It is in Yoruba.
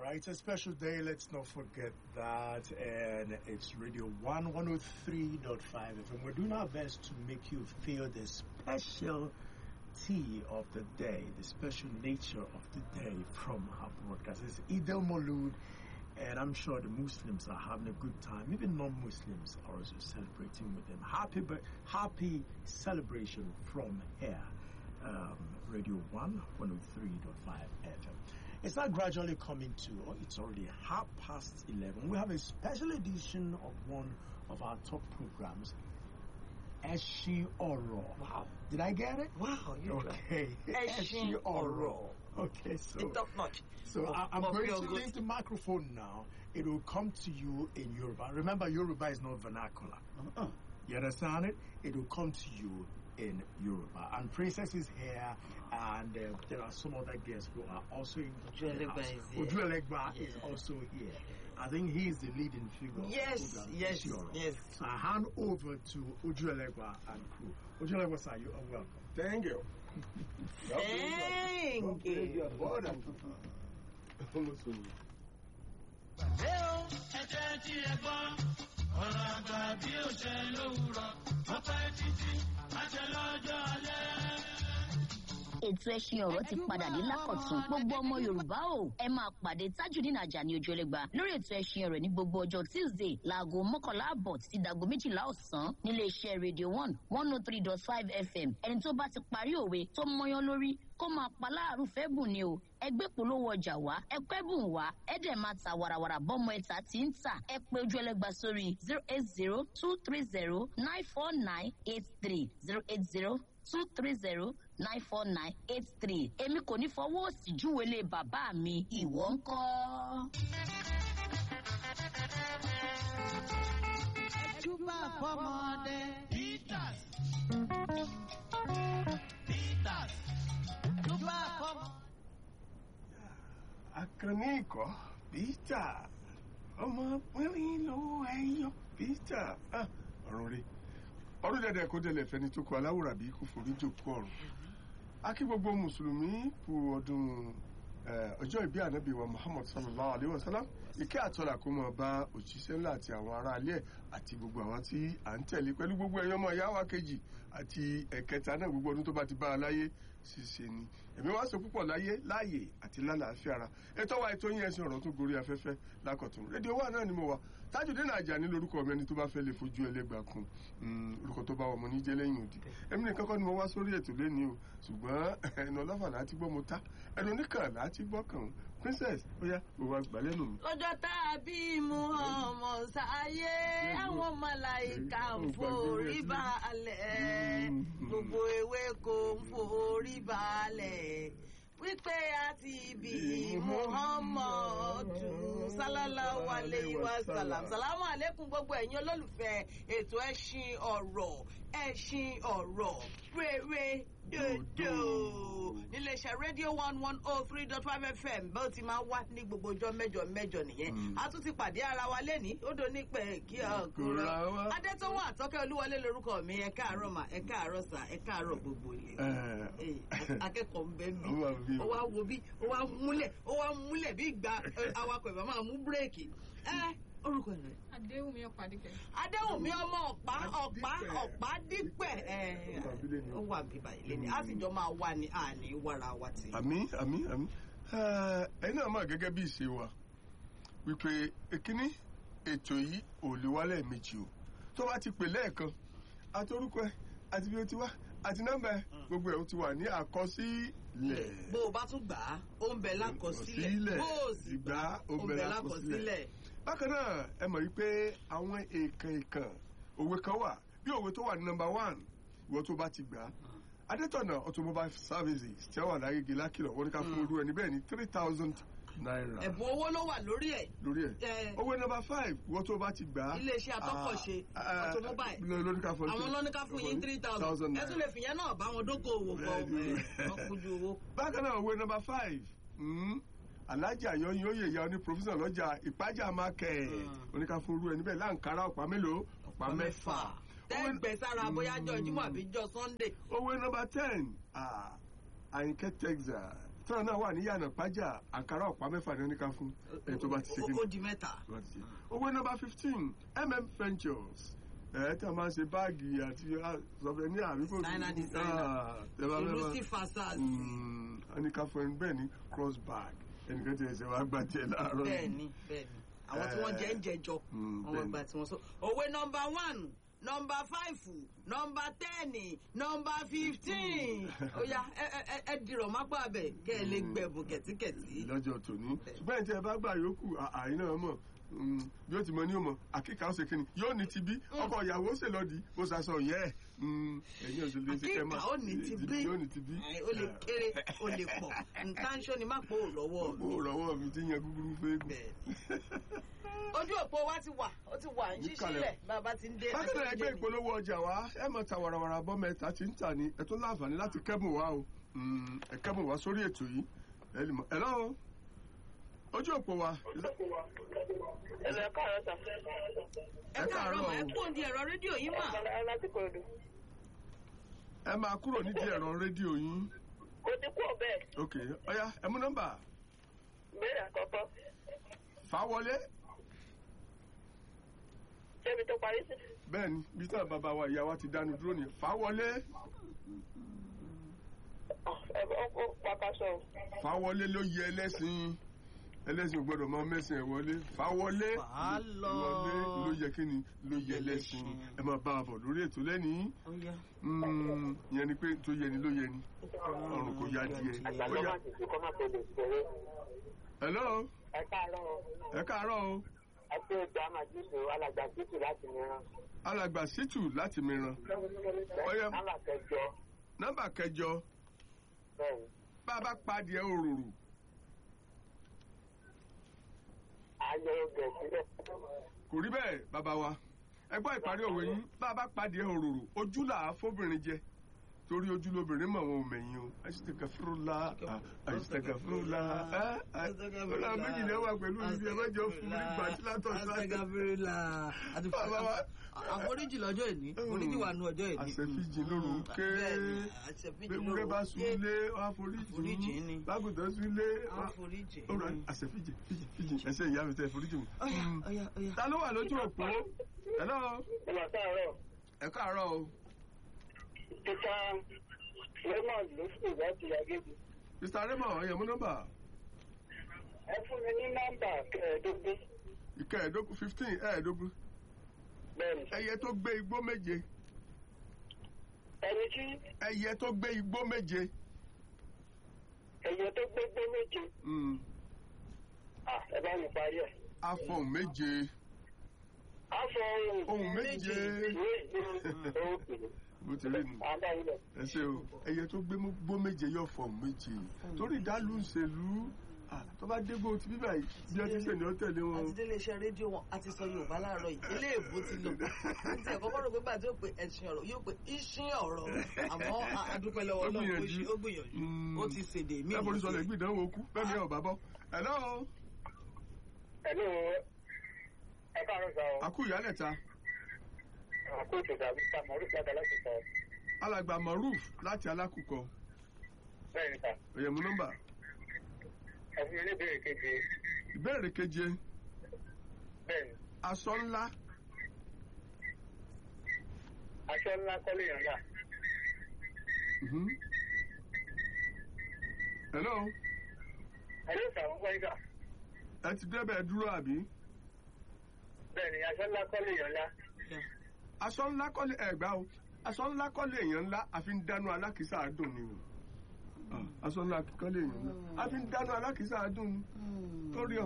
right, it's a special day. Let's not forget that. And it's Radio 1 103.5 FM. We're doing our best to make you feel the special tea of the day, the special nature of the day from our broadcast. It's Eid al Maulud, and I'm sure the Muslims are having a good time. Even non Muslims are also celebrating with them. Happy, but happy celebration from here. Um, Radio 1 103.5 FM. It's not gradually coming to, oh, it's already half past 11. We have a special edition of one of our top programs, Eshi Oro. Wow. Did I get it? Wow, you're Okay. Eshi Oro. Okay, so. It's top notch. So Of- I, I'm of going your to good- leave the microphone now. It will come to you in Yoruba. Remember, Yoruba is not vernacular. Uh-uh. You understand it? It will come to you in Yoruba. And Princess is here, and uh, there are some other guests who are also in the Ojuelegba house. is here. Ojuelegba is Yeah. also here. I think he is the leading figure. of the Yes, program, yes, Isioro. yes. So I hand over to Ojuelegba and crew. Ojuelegba, sir, you are welcome. Thank you. Thank you. ẹ̀jẹ̀ tí ẹ gbọ́ ọ̀rọ̀ àgbà bí ó ṣe lówùrọ̀ ọpẹ́ títí àṣẹ lọ́jọ́ alẹ́. ètò ẹṣin ọ̀rọ̀ ti padà dé lákọ̀tún gbogbo ọmọ yorùbá o ẹ máa pàdé tajudeen ajani ojúẹlẹgba lórí ètò ẹṣin ọ̀rọ̀ ní gbogbo ọjọ́ tuesday láago mọ́kànlá àbọ̀ títí dàgbo méjìlá ọ̀sán nílé iṣẹ́ radio one one oh three dot five fm ẹni tó bá ti parí òwe tó mọyán lórí kó máa pa láàrú fẹ́ bùn ni o ẹgbẹ́ polówó ọjà wá ẹkọ́ ẹ̀bùn wá ẹ̀dẹ̀ máa ta warawara bọ́mọ ẹ̀ta tí ń tà ẹ pé ojú ẹlẹ́gba sórí zero eight zero two three zero nine four nine eight three zero eight zero two three zero nine four nine eight three èmi kò ní fọwọ́ òsì júwèlé bàbá mi ìwọ ń kọ́. Ẹjúbà fọmọdé. Peters Peters Ẹjúbà fọmọ. Akànní ikọ̀ Peter ọmọ pínrín lọ́wọ́ ẹyọ Peter Ah, ọ̀run rí ọdún dẹ̀dẹ̀ kó dẹ̀lẹ̀ fẹ́ni tó kọ aláwòrán bí kò forí jòkó ọ̀run akí gbogbo mùsùlùmí kú ọdún eh, ọjọ́ ìbí ànábì wa Muhammad sallallahu alayhi wa sallam ìkẹ́ àtọ́là kó máa bá òjíṣẹ́ ńlá àti àwọn ará alẹ́ ẹ̀ àti gbogbo àwọn tí à ń tẹ̀lé pẹ̀lú gbogbo ẹ̀yọ́ ọmọ ìyá wa kejì àti ẹ̀kẹta náà gbogbo ọdún tó bá ti bá a láyé ṣiṣe ni ẹ̀mí wá sọ púpọ̀ láyé láàyè àti lálàáfíà ara ètò wa ètò yín ẹ̀sìn ọ̀rọ̀ tó gorí afẹ́fẹ́ lákọ̀tún rédíò wa náà ni mo wà Tajudeen Ajani lórúkọ mi ẹni tó bá fẹ́ lè fojú ẹlẹ́gbàá kun Mm, orúkọ tó bá wọ mo ní jẹ́ lẹ́yìn òdì èmi nìkan kọ́ ni mo wá sórí ètò lẹ́ni o ṣùgbọ́n ẹnu ọlọ́fà láti gbọ́ mo ta ẹnu oníkàn láti gbọ́ kàn án princess ó yá gbogbo àgbà lẹ́nu mi. lọ́jọ́ tá a bí Muhammad sáyé àwọn màláìka ń forí balẹ̀ gbogbo ewéko ń forí balẹ̀ wípé a ti bí Muhammadu sallallahu alayhi wa sallam salamu aleykum gbogbo ẹ̀yin olólùfẹ́ ètò ẹṣin ọ̀rọ̀ ẹṣin ọ̀rọ̀ rere dodo níléeṣẹ́ rédíò one one oh three dot five fm bó ti máa wá ní gbogbo ọjọ́ mẹ́jọ mẹ́jọ nìyẹn a tún ti pàdé ara wa lẹ́ni ó do nípẹ́ kí ọkùnrin Kóra wa. adétọ́wọ́ àtọ́kẹ́ olúwọlé lorúkọ mi ẹ káàárọ̀ mà ẹ káàárọ̀ sà ẹ káàárọ̀ gbogbo ilé Eh. Eh, akẹ́kọ̀ọ́ ń bẹ bí Ó wà bí o. ó wá wo bí ó wá múlẹ̀ ó wá múlẹ̀ bí ìgbà eh, awakọ̀ ìbá máa mú bírèkì ẹ orúkọ ẹ̀ rẹ̀ Adéwùmí Ọ̀pádìkẹ́. adéhùnmí ọmọ ọ̀pá ọ̀pá Dípẹ̀. ọ̀pá dípẹ̀ ẹ̀ Ó wà bí lẹ́ni o. ó wà bíbá ilé ni a sì jọ máa wà ní àní wàrà wa tì. àmì àmì àmì ẹ̀yin náà mọ̀ gẹ́gẹ́ bí ìṣe wa wípé èkíní ètò yìí ò lè wá lẹ́ẹ̀mejì o tó bá ti pè lẹ́ẹ̀kan àti orúkọ ẹ̀ àti bí o ti wá àti nọ́mbà ẹ̀ gbogbo ẹ̀ ó ti wà ní àkọsílẹ̀. bó o bá tún gbà á ó ń bẹ lákọsílẹ̀ Àkọsílẹ̀. bó o sì gbà á ó ń bẹ lákọsílẹ̀. bákan náà ẹ mọ̀ wípé àwọn èèkàn èèkàn òwe kan wà bí òwe tó wà ní nọ́mbà one ìwọ tó bá ti gbà á adétọ̀nà automobile services tí wọ́n wà lágége lákìlọ̀ wọ́n ní ká fún olú ẹni bẹ́ẹ̀ ní three thousand naira ẹ̀bùn owó ló wà lórí ẹ̀ lórí Eh. ẹ̀ òwe nọ́mbà five ìwọ tó bá ti gbà á Iléeṣẹ́ atọ́kọ̀ṣe, ah, ah, automobile. ló- lórí ká fún àwọn lọ́ní ká fún yín three thousand ẹ tún lè fìyẹn náà bá wọn dókòwò pọ̀ Bẹ́ẹ̀ni. ẹ̀ wọ́n kújú owó. bákan náà òwe nọ́mbà five mm, alájà yọyìn oyè ìyá oní professor lọ́jà ìpájà market Mm. oníkà fún irú ẹni bẹ́ẹ̀ láǹkárá ọ̀pá mélòó ọ̀pá mẹ́fà tẹ́gbẹ̀ẹ́ sára bóyá jọ ìjímọ̀ àbí jọ sunday. owó nọ́mbà ten àyìnkẹ́ texas tán náà wà ní yànà pájà àkàrà ọ̀pá mẹ́fà ní oníkà fún ẹni tó bá ti ṣe kí ó di mẹ́ta. owó nọ́mbà fifteen mm ventures ẹ tí a máa ń ṣe báàgì àti sọfẹ̀ní àbíkò Designer, designer. Lucy Fasas. oníkà fún ẹni bẹ́ẹ̀ ni cross bag ẹnìkan ti ẹsẹ̀ wá gbà tiẹ̀ láàárọ̀ yìí. bẹ́ẹ̀ni bẹ́ẹ̀ni àwọn tí wọ́n jẹ́ ń jẹjọ Mm, wọ́n bẹ́ẹ̀ni. gba tí wọ́n sọ. òwe nọmba one nọmba five nọmba ten nọmba fifteen ó yá ẹ ẹ ẹ- ẹ dìrọ̀ mápá abẹ kẹ́ ẹ lè gbẹ̀bùn kẹ̀tíkẹ̀tí. lọ́jọ́ tòní ṣùgbọ́n tí ẹ bá gbà yòókù àyín náà mọ̀ mm, bí ó ti mọ ní ó mọ àkíkà ó ṣe kíni yóò ní ti bí ọkọ ìyàwó ṣe lọ́ọ̀dì ó ṣaṣọ yẹ ẹ̀ ẹ̀yìn òṣèlú ṣe kẹ́ àkíkà ó ní ti bí yóò ní ti bí. Ẹ, ó lè kéré ó lè pọ̀ nǹkan ṣó ni má pò lọ́wọ́ mi. ó rọwọ́ mi ti yan gúgúrú fẹ́ẹ́gùn. Bẹ́ẹ̀ni. ojú òpó wa ti wà ó ti wà ń Ní ṣíṣí kalẹ̀. lẹ̀ bàbá ti ń dé. bákan náà àti ẹgbẹ́ oúnjẹ mi. ìpolówó ọjà wa ẹ mọ̀ ta warawara bọ́ mẹ́ta tí ń tà ní ẹ tún láǹfààní láti kẹ́bùn wa o Mm, ẹ kẹ́bùn wa sórí ètò yìí ẹ lè mọ̀ ẹ lọ́wọ́ ojú òpó wa Ẹ̀rọ ẹ̀ka ọ̀rọ̀ sà. ẹ káàárọ̀ mà, ẹ o. kú òǹdí ẹ̀rọ rédíò yín mà. Ẹ láti kòròdú. ẹ máa kúrò nídìí ẹ̀rọ rédíò yín Kò ti kú ọ̀bẹ. ok ọ̀ya ẹ mú nọ́mbà Béèrè àkọ́kọ́. fà wọlé Ṣébi tó parí sí? bẹ́ẹ̀ ni bí táwọn bàbá wa ìyá wa ti dánu dúró ni fà wọlé Ọkọ̀ pàkàṣọ. fà wọlé ló yẹ ẹlẹ́sìn ẹlẹ́sìn ò gbọ́dọ̀ mọ mẹ́sìn ẹ̀ wọlé fà wọlé Fà á lọ. wọlé ló yẹ kí ni ló yẹ ẹlẹ́sìn ẹ máa bá a bọ̀ lórí ètò lẹ́nìí. Ó yá. Mm, ìyẹn ni pé tó yẹ ni ló yẹ ni ọrùn kò yá díẹ̀. Àgbàdo Ó yá. máa ti fi kọ́ máa tẹ̀lé ìṣòro. hello Ẹ káàárọ̀. ẹ káàárọ̀ o Ẹ pé ìgbà màjíṣù alàgbà títù láti mìíràn. alàgbà sítù láti mìíràn Ọ̀yá. Alàkẹjọ. nọ́mbà kẹjọ Bẹ́ẹ̀ni. bá a bá padìẹ òróró Ayọ̀ ọgbẹ̀ sílẹ̀. kò rí bẹ́ẹ̀ bàbá wa ẹ gbọ́ ìparí òwe yín bá a bá padìẹ òróró ojú là á fóbìnrin jẹ torí ojú lóbìnrin mọ̀ wọn ò mẹ̀yìn o àṣìṣẹ́gàfúrúlá àṣìṣẹ́gàfúrúlá ẹ ẹ ọlá méjì ni ẹ wà pẹ̀lú ibi ẹ mẹ́jọ fún mi gbàtí látọ̀ sáà Astagfirullah. àti Bàbá wa. àforíjì lọ́jọ́ ìní oníjì wà nù ọjọ́ ìní. àṣẹfíjì lóru ń ké Bẹ́ẹ̀ni, àṣẹfíjì lóru gbẹgbẹ bá ń ké. súnlé wá Àforíjì foríjì ni. lágùntàn súnlé wá àforíjì. ó rà àṣẹfíjì fíjì fíjì ẹsẹ ìyá mi tẹ foríjì mi. Ọ̀yá ọ̀yá ọ̀yá. ta ló wà lójú òpó hello Ẹ máa káàárọ̀. ẹ káàárọ̀ o Títà Raymond ló sùn láti Agége. mr raymond ọyàn mú nọ́mbà Ẹ fún mi ní nọ́mbà kẹẹ̀ẹ́dógún. ìkẹẹ̀ẹ́dógún fifteen ẹ̀ẹ́dógún Bẹ́ẹ̀ni. ẹyẹ tó gbé igbó méje Ẹni tí ẹyẹ tó gbé igbó méje ẹ̀yẹ tó gbégbé méje. mm, Ah, Ẹ bá mi parí ẹ̀. afọ̀hún méje Aṣọ ohun. ohun méje Méje. Òkè. bó ti rí nu. Àdá ilẹ̀. ẹ ṣe o ẹyẹ tó gbé mú gbó méje yóò fọ méje torí ìdálù ìṣèlú ah, tó bá dégbò tí bíbá yìí bí ọtí sẹ ni ó tẹ̀lé wọn. àti délé iṣẹ́ rédíò wọn àti sọ yorùbá láàárọ̀ yìí ilé èbó ti lò ní ti ẹ̀kọ́ kọ́rọ̀ pé gbàdúrà pé ẹ̀sìn ọ̀rọ̀ yóò pé iṣẹ́ ọ̀rọ̀ àmọ́ a- a dúpẹ́ lọ́wọ́ Ó Ọlọ́run ó gbìyànjú. ṣe- ó gbìyànjú Mm. ó ti ṣèdè mí ẹ forí sọlẹ̀ gbìdánwò kú bẹ́ẹ̀ ni ẹ ò bá bọ́. hello Ẹ̀lú ẹ káàárọ̀ sá o. àkú ìyálẹ̀ta Àkóso tàbí Sàmọ́rù padà láti sọ. alàgbà maruf láti alákùkọ Bẹ́ẹ̀ni sà. ẹ̀yẹ̀mú nọ́mbà Ẹ fún mi ní ìbéèrè keje. ìbéèrè keje Bẹ́ẹ̀ni. aṣọ ńlá Aṣọ ńlá kọ́lé yàn yà. mhm. hello Ẹ̀lú ìsàmúgbọ́ ìgbà. ẹ ti débẹ̀ dúró àbí Bẹ́ẹ̀ni, aṣọ ńlá kọ́lé yàn yà. aṣọ ńlá kọ́lé ẹ̀gbá o aṣọ ńlá kọ́lé èèyàn ńlá àfi ń dáná alákìísà dùn ni o Ah, aṣọ ńlá kọ́lé èèyàn ńlá àfi ń dáná alákìísà dùn ni lórí